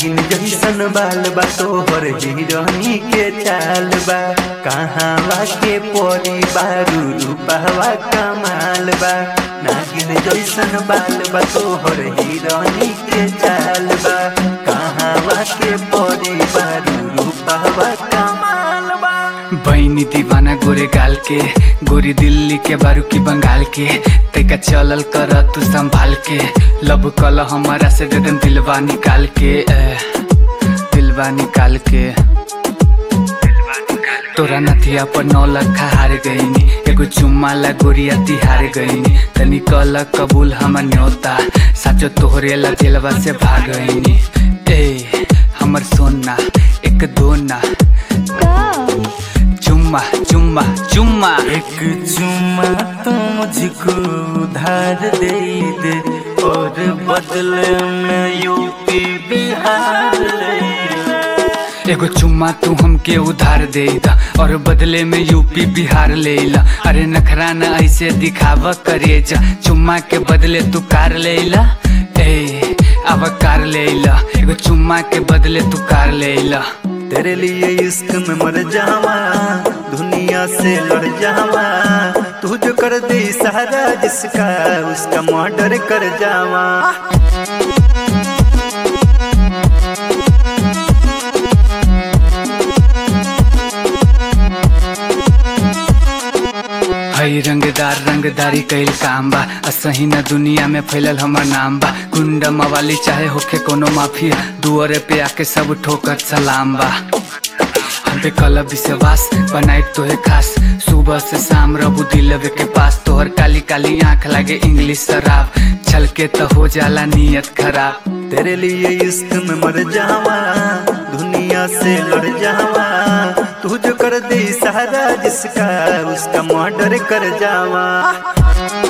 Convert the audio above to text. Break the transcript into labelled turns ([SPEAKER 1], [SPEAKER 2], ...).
[SPEAKER 1] नागिन जैसन बाल बा तोहर हिरनी के चाल बा कहाँ के परी बारू रूपावा कमाल बा नागिन जैसन बाल बा तोहर हिरनी के चाल बा कहाँ के परी बारू रूपावा कमाल बा
[SPEAKER 2] बहनी दीवाना गोरे गाल के गोरी दिल्ली के बारू की बंगाल के तैका चलल कर तू संभाल के लब कल हमारा से दे देम दिलवा निकाल के ए, दिलवा निकाल के तोरा नथिया पर नौ लखा हार गईनी एगो चुम्मा ला गोरिया तिहार गईनी तनी कल कबूल हमर न्योता साचो तोहरे ला दिलवा से भाग गईनी ए हमर सोना एक दो ना चुम्मा चुम्मा चुम्मा
[SPEAKER 1] एक चुम्मा तो मुझको उधार दे दे और बदले में यूपी बिहार ले ले।
[SPEAKER 2] एगो चुम्मा तू हमके उधार दे दा और बदले में यूपी बिहार ले ला अरे नखरा न ऐसे दिखावा करे जा चुम्मा के बदले तू कार ले ला ए अब कार ले ला एगो चुम्मा के बदले तू कार ले ला
[SPEAKER 1] तेरे लिए इश्क में मर जावा दुनिया से लड़ जावा तू जो कर दे सहारा जिसका उसका मर्डर कर जावा
[SPEAKER 2] हई रंगदार रंगदारी कईल काम बा असही न दुनिया में फैलल हमर नाम बा गुंडा मवाली चाहे होखे कोनो माफिया दुआरे पे आके सब ठोकर सलाम बा हम पे कल विश्वास बनाई तोहे खास सुबह से शाम रबू दिलवे के पास तोहर काली काली आंख लागे इंग्लिश शराब छल के तो हो जाला नियत खराब
[SPEAKER 1] तेरे लिए इश्क में मर जावा दुनिया से लड़ जावा तू जो कर दे सहारा जिसका उसका मर्डर कर जावा